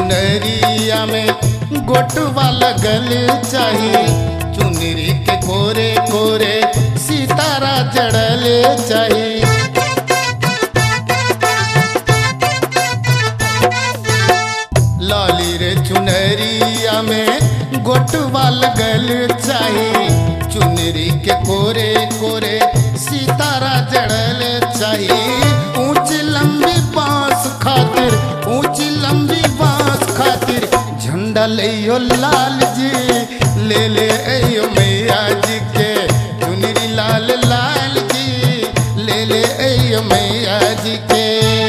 चुनरिया में गोटवा लगल चाहिए चुनरी के कोरे कोरे सितारा जड़ल चाहिए लाली रे चुनरिया में गोटवा लगल चाहिए चुनरी के कोरे कोरे सितारा जड़ल चाहिए ऊंची लंबी बांस खातिर ऊंची लंबी बांस खातिर झंडा ले लाल जी ले ले अयो मैया जी के चुनरी लाल लाल जी ले ले अयो मैया जी के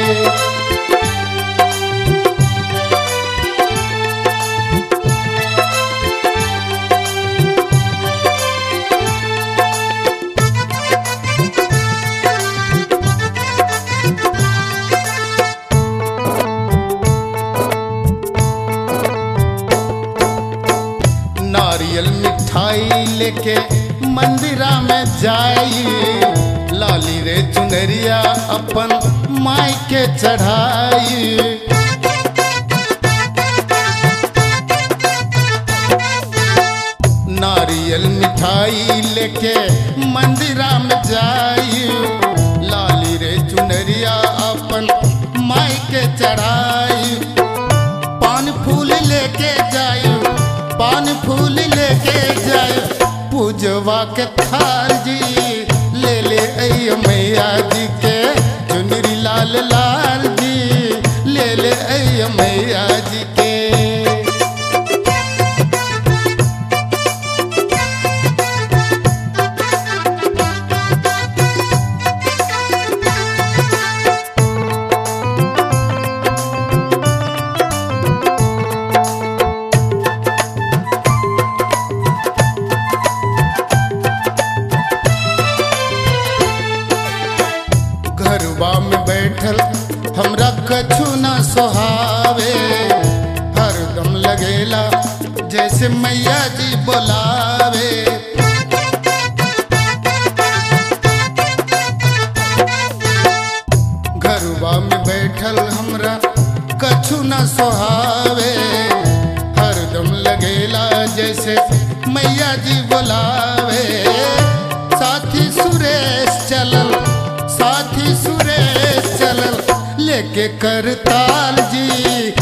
नारियल मिठाई लेके मंदिरा में जाई लाली रे चुनरिया अपन माई के चढ़ाई नारियल मिठाई लेके मंदिरा में जाई लाली रे चुनरिया अपन माई के चढ़ाई पान फूल लेके जायो पान फूल लेके जायो पूजवा के थाल जी ले ले अयो मैया जी के चुनरी लाल लाल जी ले ले अयो मैया जी के घरवा में बैठल हमरा कछु न सोहावे हरदम लगेला जैसे मैया जी बोलावे घरवा में बैठल हमरा कछु न सोहावे हरदम लगेला जैसे मैया जी बोलावे साथी सुरेश चलल साथी सुरेश चलल लेके करताल जी